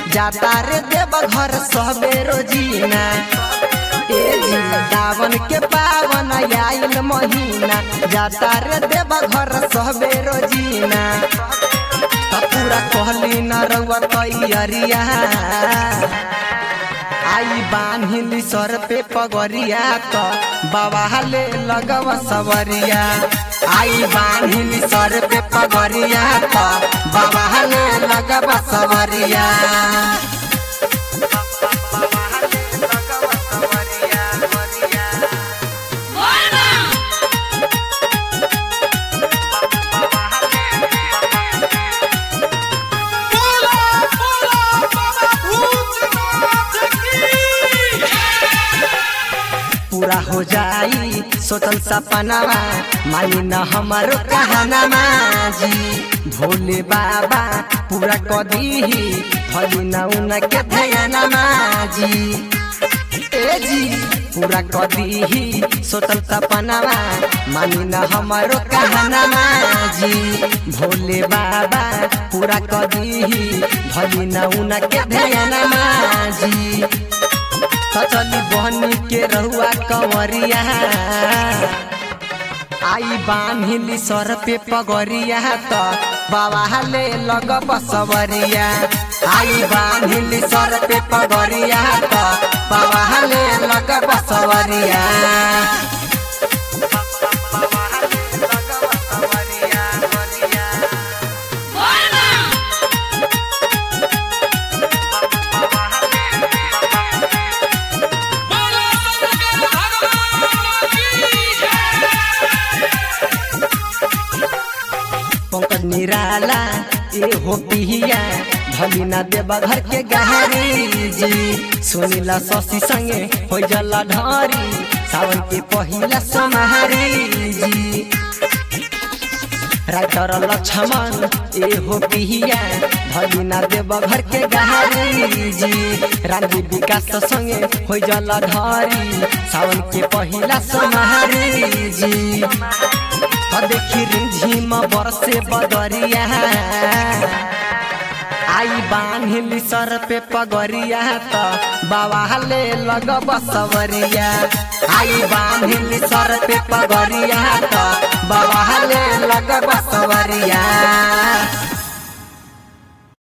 जाता रे देव घर सबे रोजीना ए जी दावन के पावन आइल महीना जाता रे देव घर सबे रोजीना त पूरा कहली न रउआ तैयरिया आई बान्हिली सर पे पगरिया त बाबा ले लगव सवरिया आई बान्हिली सर पे पगरिया त बाबा ले लगव सवरिया बोला बोला बाबा भूतनाथ की पूरा हो जाई सोचल सपनावा मानी न हमारो कहनामा जी भोले बाबा पूरा कदीही फली न उनके ध्यानमा जी ए जी पूरा कदीही सोचल सपनावा मानी न हमारो कहनामा जी भोले बाबा पूरा कदीही भली न उनके ध्यानमा जी सचली बहनी के रहुआ कंवरिया आई बान्हिली सर पे पगरिया त बाबा ले लग बसवरिया आई बान्हिली सर पे पगरिया त बाबा ले लग बसवरिया बोला शंकर भगवान की पंकज निराला ए हो पिहिया भली ना देवा घर के गहरी जी सुनीला शशि संगे हो जला ढारी सावन के पहिला समारी जी राइटर लक्ष्मण ए हो पिहिया भली ना देवा घर के गहरी जी रानी विकास संगे हो जला ढारी सावन के पहिला समारी जी आ देखी रिझिम बरसे बदरिया आई बान्हिली सर पे पगरिया त बाबा ले लग बसवरिया आई बान्हिली सर पे पगरिया त बाबा ले लग बसवरिया